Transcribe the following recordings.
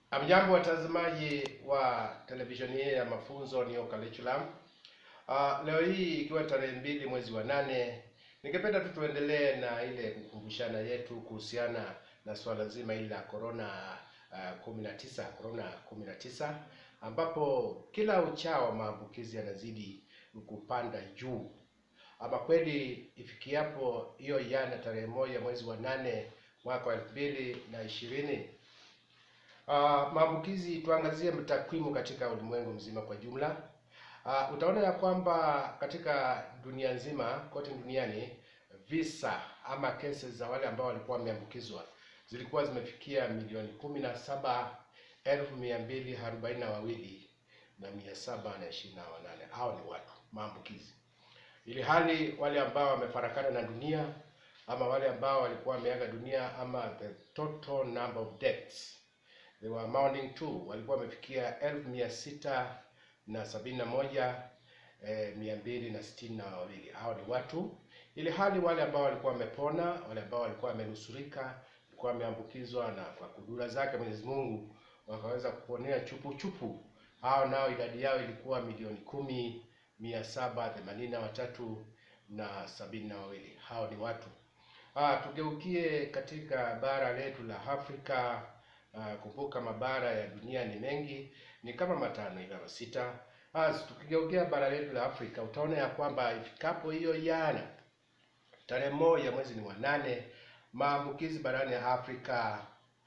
Amjambo watazamaji wa televisheni hii ya mafunzo Neo Curriculum. Uh, leo hii ikiwa tarehe mbili mwezi wa nane, ningependa tu tuendelee na ile kukumbushana yetu kuhusiana na swala zima hili la corona uh, 19 corona 19 ambapo kila uchao maambukizi yanazidi kupanda juu. Ama kweli ifikiapo hiyo jana tarehe moja mwezi wa nane mwaka wa elfu mbili na ishirini Uh, maambukizi tuangazie takwimu katika ulimwengu mzima kwa jumla. Uh, utaona ya kwamba katika dunia nzima kote duniani visa ama cases za wale ambao walikuwa wameambukizwa zilikuwa zimefikia milioni kumi na saba elfu mia mbili arobaini na wawili na mia saba na ishirini na wanane. Hao ni watu maambukizi, ili hali wale ambao wamefarakana na dunia ama wale ambao walikuwa wameaga dunia ama the total number of deaths they were amounting to walikuwa wamefikia elfu mia sita na sabini na moja eh, mia mbili na sitini na wawili. Hao ni watu, ili hali wale ambao walikuwa wamepona, wale ambao walikuwa wamenusurika, walikuwa wameambukizwa na kwa kudura zake Mwenyezi Mungu wakaweza kuponea chupu chupu, hao nao idadi yao ilikuwa milioni kumi mia saba themanini na watatu na sabini na wawili. Hao ni watu. Ah, tugeukie katika bara letu la Afrika. Uh, kumbuka mabara ya dunia ni mengi, ni kama matano hivi ama sita. Ah, tukigeukia bara letu la Afrika utaona ya kwamba ifikapo hiyo jana tarehe moja mwezi ni wa nane, maambukizi barani ya Afrika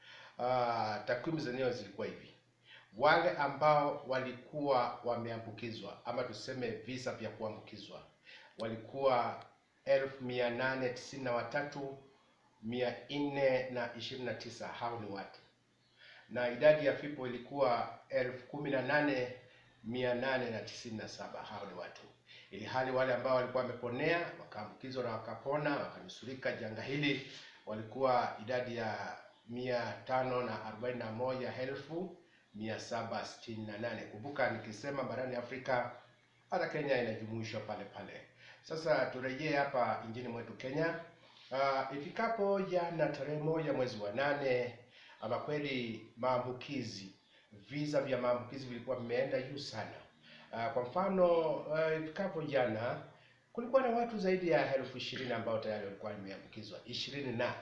uh, takwimu zenyewe zilikuwa hivi: wale ambao walikuwa wameambukizwa ama tuseme visa vya kuambukizwa walikuwa elfu mia nane tisini na watatu mia nne na ishirini na tisa. Hao ni watu na idadi ya vifo ilikuwa elfu kumi na nane mia nane na tisini na saba. Hao ni watu, ili hali wale ambao walikuwa wameponea wakaambukizwa na wakapona wakanusurika janga hili walikuwa idadi ya mia tano na arobaini na moja elfu mia saba sitini na nane. Kumbuka nikisema barani Afrika hata Kenya inajumuishwa pale pale. Sasa turejee hapa nchini mwetu Kenya. Uh, ifikapo jana tarehe moja mwezi wa nane ama kweli maambukizi visa vya maambukizi vilikuwa vimeenda juu sana. Uh, kwa mfano ifikapo uh, jana kulikuwa na watu zaidi ya elfu ishirini ambao tayari walikuwa wameambukizwa ishirini na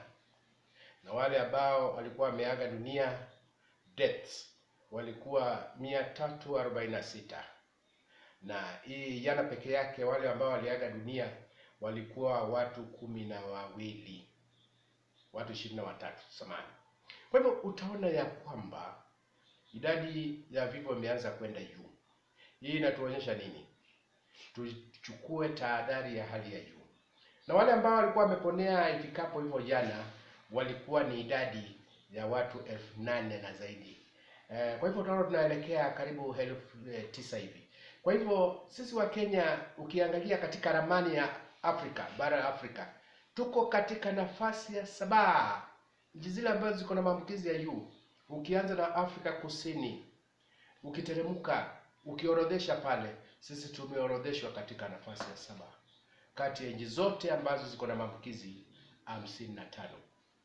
na wale ambao walikuwa wameaga dunia deaths walikuwa mia tatu arobaini na sita na hii jana peke yake wale ambao waliaga dunia walikuwa watu kumi na wawili watu ishirini na watatu samani kwa hivyo utaona ya kwamba idadi ya vifo imeanza kwenda juu. Hii inatuonyesha nini? Tuchukue tahadhari ya hali ya juu. Na wale ambao walikuwa wameponea ifikapo hivyo jana walikuwa ni idadi ya watu elfu nane na zaidi. E, kwa hivyo tunaona tunaelekea karibu elfu e, tisa hivi. Kwa hivyo sisi wa Kenya ukiangalia katika ramani ya Afrika, bara la Afrika, tuko katika nafasi ya saba nchi zile ambazo ziko na maambukizi ya juu, ukianza na Afrika Kusini, ukiteremka, ukiorodhesha pale, sisi tumeorodheshwa katika nafasi ya saba kati ya nchi zote ambazo ziko na maambukizi hamsini na tano.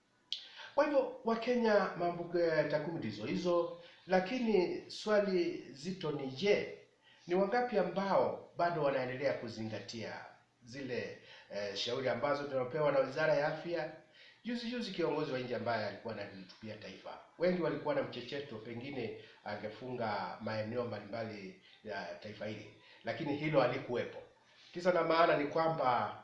Kwa hivyo Wakenya, maambukizi takwimu ndizo hizo, lakini swali zito ni je, ni wangapi ambao bado wanaendelea kuzingatia zile eh, shauri ambazo tunapewa na Wizara ya Afya Juzi juzi kiongozi wa nchi ambaye alikuwa analihutubia taifa, wengi walikuwa na mchecheto, pengine angefunga maeneo mbalimbali ya taifa hili, lakini hilo halikuwepo. Kisa na maana ni kwamba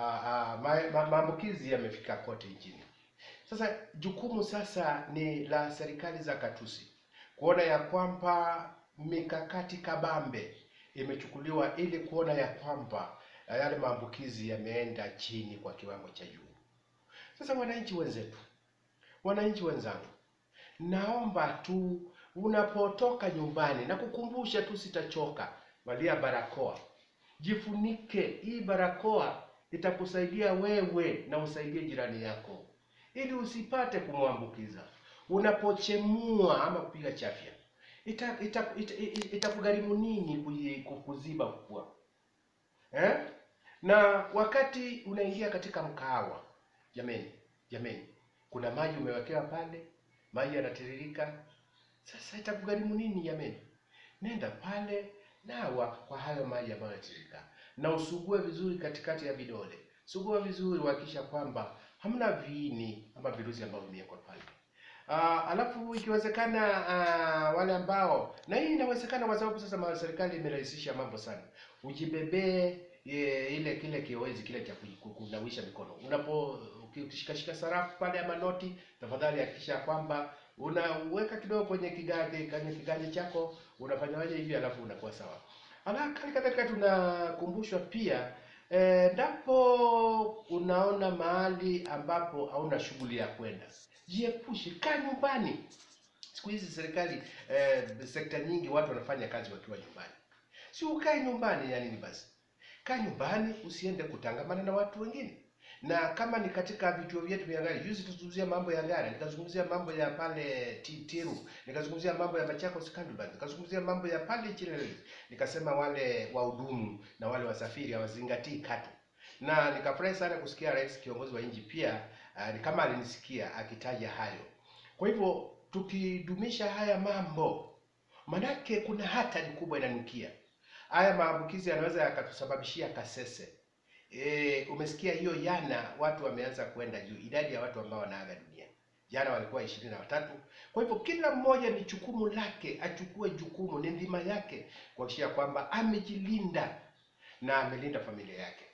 maambukizi yamefika kote nchini. Sasa jukumu sasa ni la serikali za katusi kuona ya kwamba mikakati kabambe imechukuliwa ili kuona ya kwamba yale maambukizi yameenda chini kwa kiwango cha juu. Sasa wananchi wenzetu, wananchi wenzangu, naomba tu unapotoka nyumbani na kukumbusha tu, sitachoka, valia barakoa, jifunike. Hii barakoa itakusaidia wewe na usaidie jirani yako, ili usipate kumwambukiza. Unapochemua ama kupiga chafya, itakugharimu ita, ita, ita nini kuziba pua eh? Na wakati unaingia katika mkahawa Jameni, jameni, kuna maji umewekewa pale, maji yanatiririka, Sasa itakugharimu nini jameni? Nenda pale nawa kwa hayo maji ambayo yanatiririka, na usugue vizuri katikati ya vidole. Sugua vizuri, uhakikisha kwamba hamna viini ama virusi ambavyo vimewekwa pale. Uh, alafu ikiwezekana uh, wale ambao na hii inawezekana kwa sababu sasa ma- serikali imerahisisha mambo sana. Ujibebee e, ile kile kiowezi kile cha ku- ku- kunawisha mikono unapo ukishikashika sarafu pale ama noti, tafadhali hakikisha kwamba unaweka kidogo kwenye kiganja kwenye kiganja chako, unafanyaje hivi, alafu unakuwa sawa. Ala, kali kadhalika tunakumbushwa pia eh, ndapo unaona mahali ambapo hauna shughuli ya kwenda, jiepushe, kaa nyumbani. Siku hizi serikali eh, sekta nyingi watu wanafanya kazi wakiwa nyumbani, si ukae nyumbani ya nini? Basi kaa nyumbani, usiende kutangamana na watu wengine. Na kama ni katika vituo vyetu vya gari, juzi tuzungumzia mambo ya Ngara, nikazungumzia mambo ya pale Ti- Tiru, nikazungumzia mambo ya Machakos Candleband, nikazungumzia mambo ya pale Chile, nikasema wale wahudumu na wale wasafiri hawazingatii katu, na nikafurahi sana kusikia rais kiongozi wa nchi pia uh, ni kama alinisikia akitaja hayo. Kwa hivyo tukidumisha haya mambo, manake kuna hatari kubwa inanukia. Haya maambukizi yanaweza yakatusababishia kasese. E, umesikia hiyo jana, watu wameanza kwenda juu, idadi ya watu ambao wanaaga dunia jana walikuwa ishirini na watatu. Kwa hivyo kila mmoja ni jukumu lake, achukue jukumu, ni ndima yake kuhakikisha kwamba amejilinda na amelinda familia yake.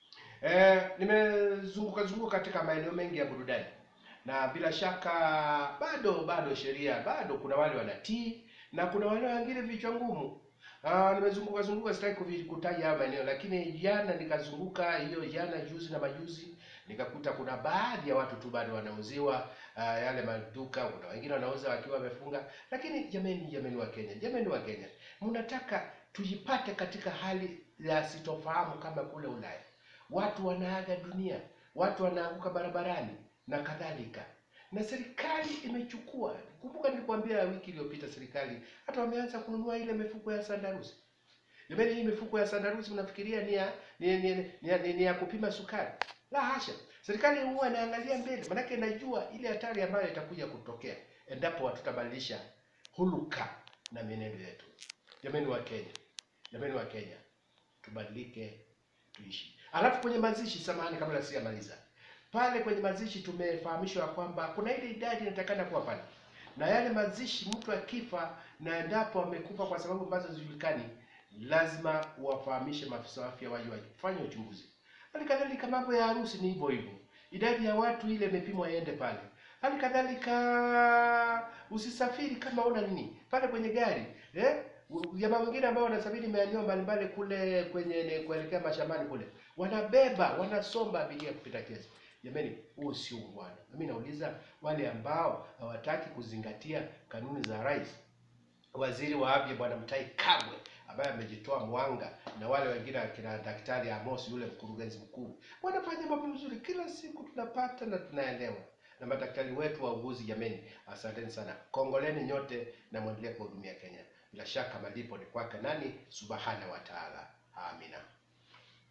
E, nimezunguka zunguka katika maeneo mengi ya burudani na bila shaka bado bado sheria bado kuna wale wanatii na kuna wale wengine vichwa ngumu. Ah, nimezunguka zunguka, sitaki kuvi- kutaja haya maeneo, lakini jana nikazunguka hiyo jana, juzi na majuzi, nikakuta kuna baadhi ya watu tu bado wanauziwa ah, yale maduka. Kuna wengine wanauza wakiwa wamefunga, lakini jameni, jameni wa Kenya, jameni wa Kenya, mnataka tujipate katika hali ya sitofahamu kama kule Ulaya, watu wanaaga dunia, watu wanaanguka barabarani na kadhalika na serikali imechukua. Kumbuka nilikwambia wiki iliyopita, serikali hata wameanza kununua ile mifuko ya sandarusi. Jamani, hii mifuko ya sandarusi mnafikiria ni ya ni, ni, ni, ni, ni, ni ya kupima sukari? La hasha, serikali huwa inaangalia mbele, manake inajua ile hatari ambayo itakuja kutokea endapo hatutabadilisha huluka na mienendo yetu. Jamani wa Kenya, jamani wa Kenya, tubadilike, tuishi. Alafu kwenye mazishi, samahani, kabla sijamaliza pale kwenye mazishi tumefahamishwa kwamba kuna ile idadi inatakana kuwa pale, na yale mazishi, mtu akifa na endapo amekufa kwa sababu ambazo hazijulikani, lazima wafahamishe maafisa wa afya waje wafanye uchunguzi. Hali kadhalika mambo ya harusi ni hivyo hivyo, idadi ya watu ile imepimwa iende pale. Hali kadhalika usisafiri kama una nini pale kwenye gari eh? Jamaa wengine ambao wanasafiri maeneo mbalimbali kule kwenye ne- kuelekea mashambani kule, wanabeba wanasomba abiria kupita kiasi. Jamani, huo sio ungwana. Mimi nauliza wale ambao hawataki kuzingatia kanuni za rais, waziri wa afya Bwana Mutahi Kagwe ambaye amejitoa mwanga na wale wengine akina Daktari Amos yule mkurugenzi mkuu wanafanya mambo mazuri, kila siku tunapata na tunaelewa. Na madaktari wetu wauguzi, jameni, asanteni sana, kongoleni nyote na mwendelee kuhudumia Kenya. Bila shaka malipo ni kwake nani? Subhana wa taala. Amina.